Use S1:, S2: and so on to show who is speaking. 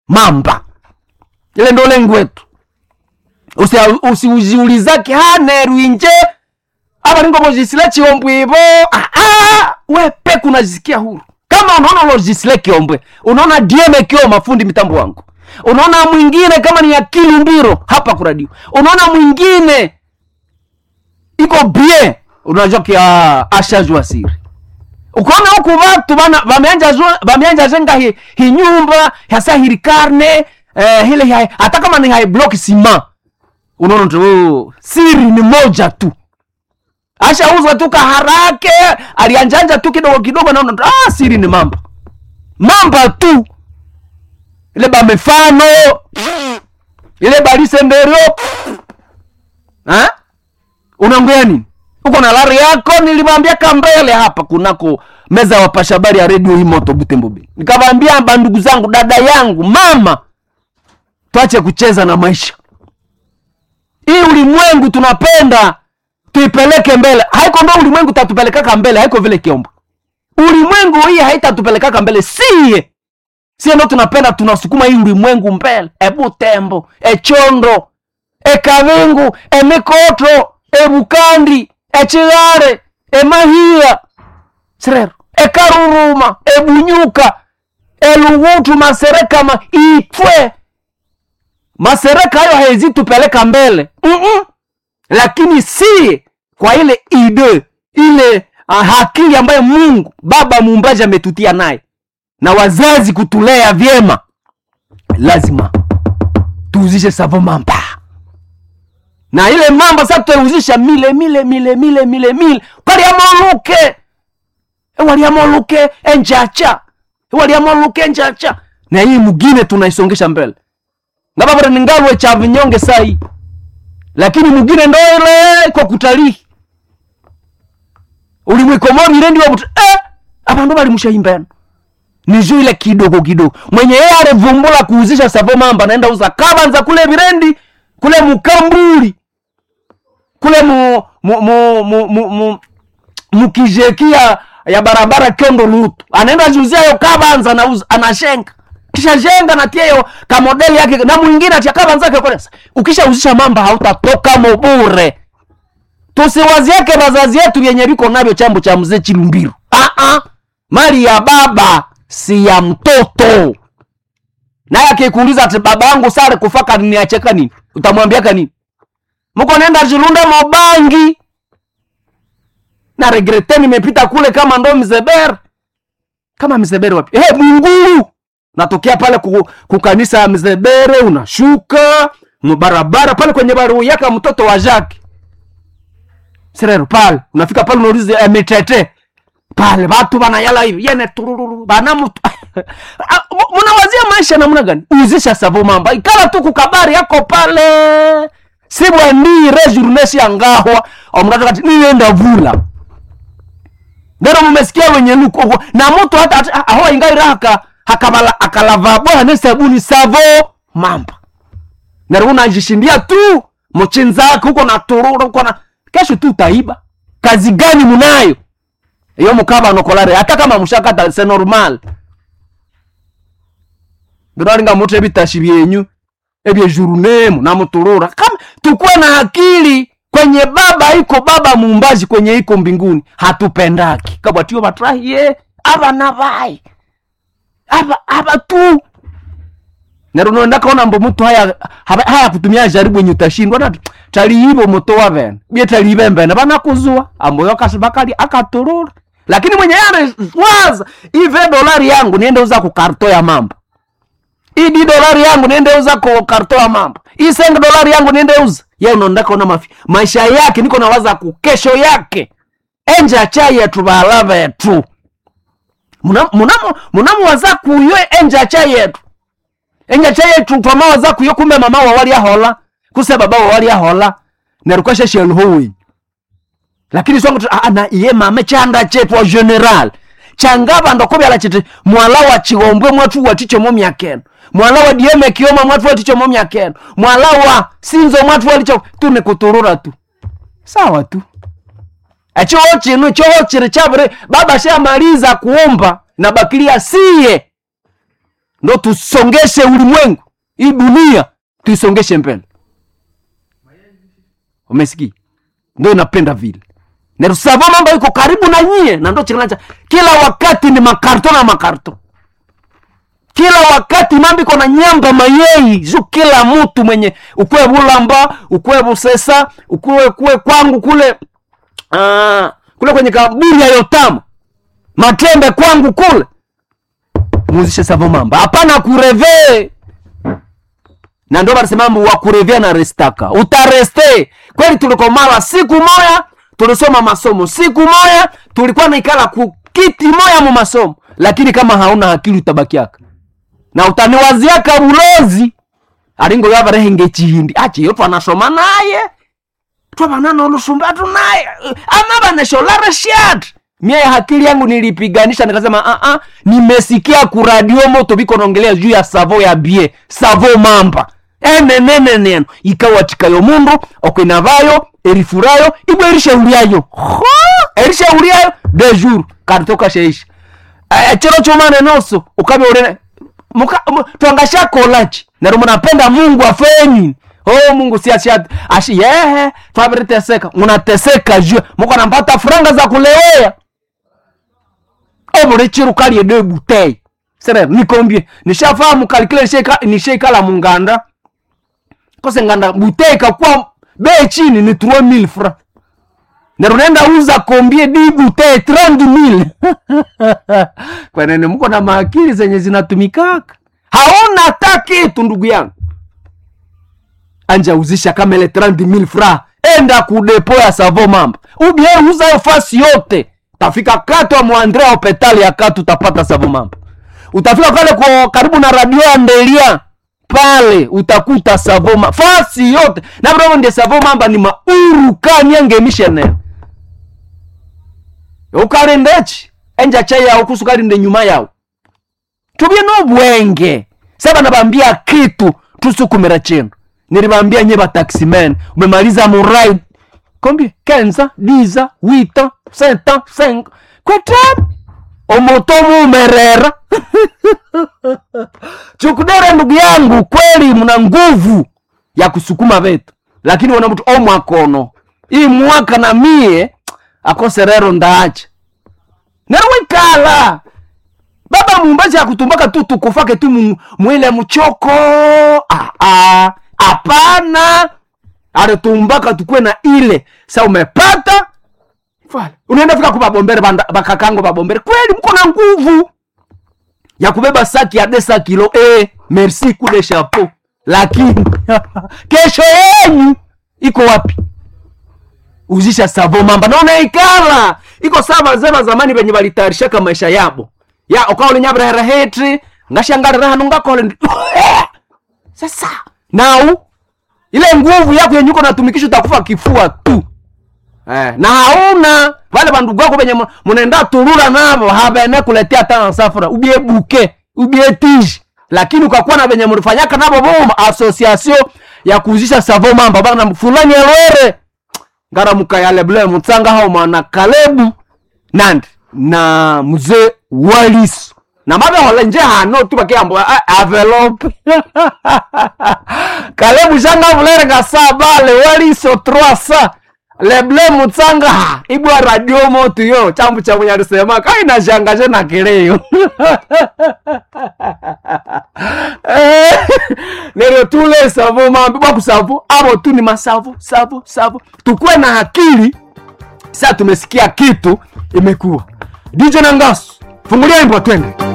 S1: mamba ile ndo lengo wetu Usia- usiujiulizake hanerwinje avaringomojisile chiombwe ivo ah, ah, we peke unajisikia huru kama unaona lojisile kiombwe unaona dieme kio mafundi mitambo wangu unaona mwingine kama ni akili mbiro hapa kuradio unaona mwingine iko bien unajua kia ashajua siri ukaona huku vatu bana vameanja zwa- vameanja zenga hi, hi nyumba hasa hili karne eh, hile hai, hata kama ni hai block sima unaona tu oh, siri ni moja tu ashauza tu kaharake alianjanja tu kidogo kidogo naona tu, ah, siri ni mamba mamba tu ile bamefano ile balisenderio ha? unaongea nini uko na lari yako nilimwambia kambele hapa kunako meza ya wapasha habari ya redio hii moto butembobe nikamwambia bandugu zangu dada yangu mama tuache kucheza na maisha hii ulimwengu tunapenda tuipeleke mbele haiko ndo ulimwengu tatupelekaka mbele haiko vile kiombo ulimwengu hii haitatupelekaka mbele siye sie ndo tunapenda tunasukuma hii ulimwengu mbele ebutembo echondo ekavingu emikoto ebukandi echigare emahia sirero ekaruruma ebunyuka elugutu maserekama itwe masereka hayo haizitupeleka mbele Mm-mm. lakini si kwa ile ide ile uh, akili ambayo mungu baba muumbaji ametutia naye na wazazi kutulea vyema lazima tuuzishe savo mamba na ile mamba sasa tutauzisha mile mile mile mile mile mile kwaliamoluke waliamoluke enjacha waliamoluke enjacha na hii mugine tunaisongesha mbele ngabavore ningalwe cha vinyonge sai lakini mugine ndo ile kwa kutalii ulimwikomori ndi wabuti eh, abandu balimushahimbeno nijo ile kidogo kidogo mwenye yeye alivumbula kuuzisha savo mamba naenda uza kabanza kule virendi kule mukambuli kule mu mu mu mu, mu, mu mukijekia ya barabara kendo lutu anaenda juzia yo kabanza nauza anashenga kisha jenga natia yo kamodeli yake na mwingine atia kabanza yake kolesa ukishauzisha mamba hautatoka mobure tusiwaziake vazazi yetu vyenye viko navyo chambo cha mzee chilumbiru ah -ah. mali ya baba si ya mtoto naye akikuuliza ati baba yangu sare kufaka niacheka nini utamwambiaka nini mko nenda chilunda mobangi na regrete nimepita kule kama ndo mzeber kama mzebere wapi hey, munguru natokea pale ku, kukanisa ya mzebere unashuka mbarabara pale kwenye baruu yaka mtoto wa jake serero pale unafika pale unauliza eh, mitete pale watu banayala hivi yene turururu bana mtu Ah, mu- munawazia maisha namna gani uzisha savo mamba ikala tu kukabari yako pale sibwendire journesi ya ngahwa omrata kati nienda vula ndero mumesikia wenye luko na mtu hata, hata aho ingaira haka hakabala akalava bwana sabuni savo mamba nero unajishindia tu mchinzako huko na tururu huko na kesho tu utaiba kazi gani munayo iyo mukaba nokolare hata kama mushakata se normal biraringa mutu ebitashi byenyu ebyejurunemu na muturura kama tukuwe na akili kwenye baba iko baba muumbaji kwenye iko mbinguni hatupendaki kabwatio batrahiye abana bayi aba aba tu nero ndakaona mbo mutu haya haba- haya kutumia jaribu yenye utashindwa na taliibo moto wa bene bie taliibe mbene banakuzua ambo yokasi bakali akaturura lakini mwenye yale waza ive dolari yangu niende uza ku karto ya mambo idi dolari yangu niende uza ku karto ya mambo hii senge dolari yangu niende uza ye unaondaka ona mafi maisha yake niko nawaza ku kesho yake enje achai yetu bala betu munamu munamuwaza kuyo enje achai yetu enje achai yetu twamawaza kuyo kumbe mama wa wali ahola kuse baba wa wali ahola nerukasha shelhowi lakini swangu ana iye mame chanda chetu wa general changaba ndokobyala chiti mwala wa chigombwe mwatu watichomo myakeno mwala wa dieme kioma mwatu watichomo myakeno mwala wa sinzo mwatu walicho tu ni kuturura tu sawa tu echoho chinu choho chiri chabire baba shamaliza kuomba na bakilia siye ndo tusongeshe ulimwengu hii dunia tuisongeshe mbele umesikia ndo inapenda vile nerusavo mambo iko karibu na nyie na ndo chikilanja kila wakati ni makarto na makarto kila wakati mambo iko na nyamba mayei ju kila mtu mwenye ukwe bulamba ukwe busesa ukwe kwe kwangu kule uh, kule kwenye kaburi ya yotamu matembe kwangu kule muzishe savo mamba hapana kureve na ndo barisemambo wakurevea na restaka utareste kweli tulikomala siku moya tulisoma masomo siku moya tulikuwa naikala ku kiti moya mu masomo lakini kama hauna akili utabakiaka na utaniwaziaka bulozi alingo yavarehenge chihindi achiyo twanasoma naye twavanana olusumbatu naye ama vanesholare shat mie hakili yangu nilipiganisha nikasema uh -uh, nimesikia kuradio moto viko naongelea juu ya savo ya bie savo mamba eneneneneno ikawatikayo mundu okwinavayo erifurayo ibwe erishauriayo Ho! erishauriayo de jour karitoka sheisha Eh, chero chomane noso ukabe urene muka mu- twangashakolaki nero munapenda mungu afenyi oh mungu si ashi ashi yehe twabiriteseka munateseka juu muko nampata franga za kulewea omulichiru kalye de butei sere nikombie nishafahamu kalikile nishaika- nishaikala munganda kose nganda butei kakuwa bei chini ni 3000 francs nero nenda uza kombie di butei 30000 kwenene mko na maakili zenye zinatumikaka haona hata kitu ndugu yangu anja uzisha kama ile 30000 fra enda kudepo ya savo mamba ubie uza hiyo fasi yote utafika katu wa mwandrea hopitali ya katu utapata savo mamba utafika pale kwa karibu na radio ya ndelia pale utakuta savo mamba fasi yote na bro nde savo mamba ni mauru kanyange missionary ukalendechi enja chai yao kusukalinde nyuma yao tubye nobwenge saba nabambia kitu tusukumira chenu nilibambia nye bataximen umemaliza murai kombie kenza diza wita senta seng kwetam omoto mumerera chukudere ndugu yangu kweli mna nguvu ya kusukuma vetu lakini wana mtu omwakono ii mwaka na mie akoserero ndaacha nerwikala baba mumbazi akutumbaka tu tukufake tu mu- mwile mchoko Ah, ah, hapana alitumbaka tukue na ile sa umepata Fala. unaenda fika kubabombere banda- bakakango babombere kweli mko na nguvu ya kubeba saki ya desa kilo eh, merci kude chapeau lakini kesho yenyu iko wapi uzisha savo mamba naona ikala iko sawa zema zamani venye valitayarishaka maisha yabo ya ukaole nyabrahera hetri ngashangarira hanu ngakole ndi sasa nau ile nguvu yako yenye uko natumikisha utakufa kifua tu eh, na hauna vale vandugu wako venye mu- munaenda turura navo havene kuletea tana safura ubie buke ubie tiji lakini ukakuwa na venye mulifanyaka navo voma asosiasio ya kuuzisha savo mamba bana fulani elwere ngaramuka yale bule mutsanga hao mwana kalebu nandi na mzee waliso na mabehola nje hano tu bakiambo avelope kalebu shanga vulere ngasa bale waliso troasa leble mutsanga ha ibwa radio motu yo chambu cha munyalisema kaina shangashe na kileyo Eh, lero tule savo mambi bakusavo abo tu ni masavo savo savo tukuwe na akili sa tumesikia kitu imekuwa dj nangasu fungulia imbo twende